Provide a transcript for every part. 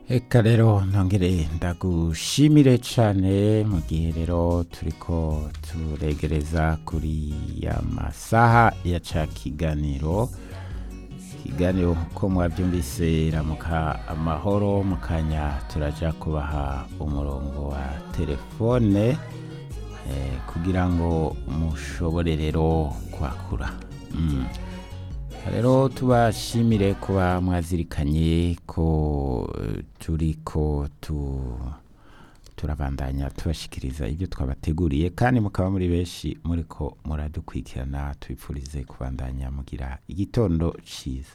Eka rero ntongere ndagushimire cane mu gihe rero turiko turegereza kuri ya masaha ya ca kiganiro ikiganiro ko mwavyumvise ramuka amahoro mu kanya turaja kubaha umurongo wa telefone eh, kugira ngo mushobore rero kwakura mm. rero tubashimire kuba mwazirikanye ko eh, turiko tu turabandanya tubashikiriza ibyo twabateguriye kandi mukaba muri benshi muriko muradukurikirana tubipfurize kubandanya mugira igitondo ciza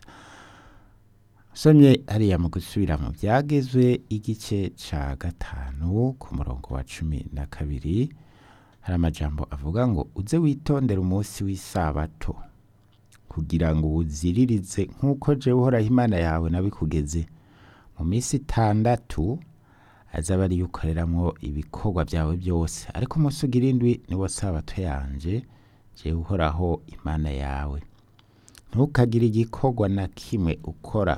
somye hariya mu gusubira mu byagezwe igice ca gatanu ku murongo wa cumi na kabiri hari amajambo avuga ngo uze witondera umunsi w'isabato kugira ngo uwuziririze nk'uko jewe uhoraho imana yawe nabikugeze mu minsi itandatu azaba ariyo ukoreramwo ibikorwa byawe byose ariko umunsi ugira indwi niwo sabato yanje jewe uhoraho imana yawe ntukagire igikorwa na kimwe ukora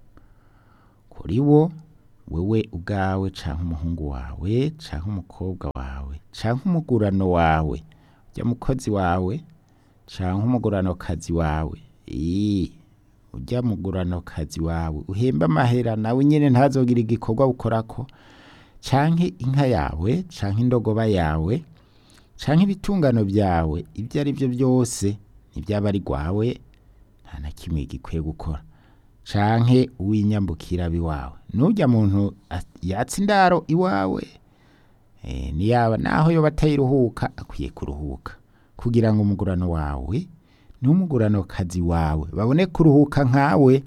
kuri wo wewe ubwawe canke umuhungu wawe canke umukobwa wawe canke umugurano wawe ujya mukozi wawe canke umuguranokazi wawe ii ujya muguranokazi wawe uhemba amahera nawe nyene ntazogira igikorwa ukorako canke inka yawe canke indogoba yawe canke ibitungano byawe ibyo ari byo byose n'ibyaba ari rwawe nta na kimwe gikwiye gukora canke uw'inyambukira biwawe nujya muntu a- yatsa indaro iwawe eh, niyaba naho yoba atayiruhuka akwiye kuruhuka kugira ngo umugurano wawe n'umugurano kazi wawe babone kuruhuka nkawe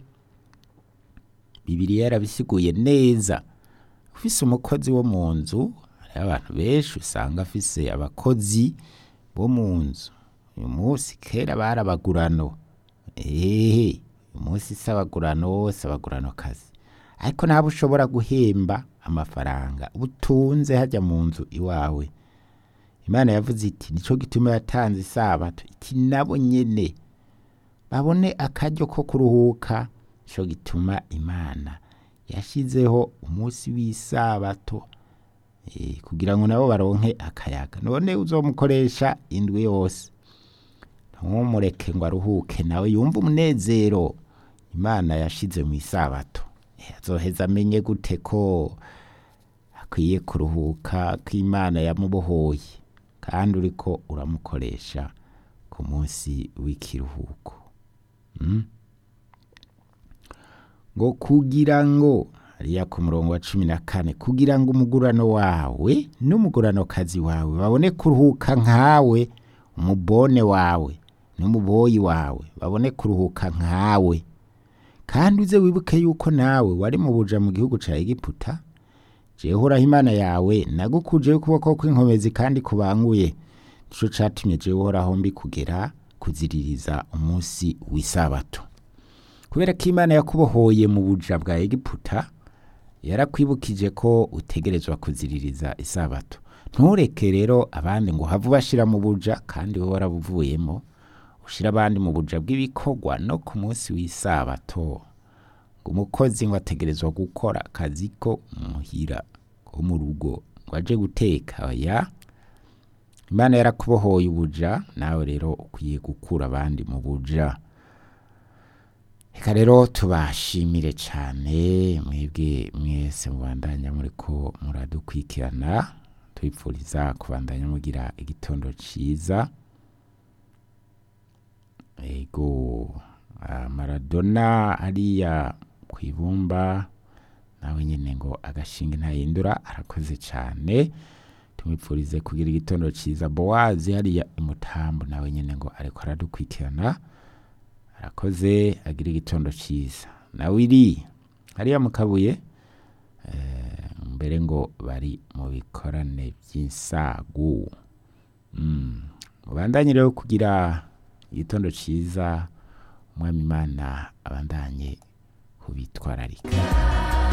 bibiriya yarabisiguye neza ufise umukozi wo mu nzu hariho abantu benshi usanga afise abakozi bo mu nzu uyu munsi kera bari abagurano ehe uyu munsi si abagurano si abagurano kazi ariko nabo ushobora guhemba amafaranga ubutunze hajya mu nzu iwawe imana yavuze iti nico gituma yatanze isabato iti nabo nyene babone akaryo ko kuruhuka nico gituma imana yashizeho umunsi w'isabato eh, kugira ngo nabo baronke akayaga none uzomukoresha indwi yose ntumureke ngo aruhuke nawe yumve umunezero imana yashize mu isabato Eh, azoheza amenye gute ko akwiye kuruhuka ko imana yamubohoye kandi uriko uramukoresha ku munsi w'ikiruhuko mm? ngo kugira ngo hariya ku murongo wa cumi na kane kugira ngo umugurano wawe n'umuguranokazi wawe babone kuruhuka nkawe umubone wawe n'umuboyi wawe babone kuruhuka nkawe kandi uze wibuke yuko nawe wari mu buja mu gihugu ca egiputa jewe uhoraho imana yawe nagukujeho ukuboko kw'inkomezi kandi kubanguye nico catumye jewe uhoraho mbikugera kuziririza umunsi w'isabato kubera ko imana yakubohoye mu buja bwa egiputa yarakwibukije ko utegerezwa kuziririza isabato ntureke rero abandi ngo have ubashira mu buja kandi wowe warabuvuyemo ushira abandi mu buja bw'ibikorwa no ku munsi w'isabato ngo umukozi ngo ategerezwa gukora akazi ko muhira ko mu rugo ngo aje guteka oya imana yarakubohoye ubuja nawe rero ukwiye gukura abandi mu buja reka rero tubashimire cyane mwebwe mwese mubandanya muriko muradukurikirana tubipfuriza kubandanya mugira igitondo ciza ego ah, maradona ariya ku ibumba nawe nyine ngo agashinga ntahindura arakoze cyane tumwipfurize kugira igitondo ciza bowazi hariya imutambo nawe nyine ngo ariko aradukurikirana arakoze agira igitondo ciza nawe iri hariya mu kabuye eh, mbere ngo bari mu bikorane by'insagu mm. mubandanye rero kugira igitondo ciza umwami imana abandanye kubitwararika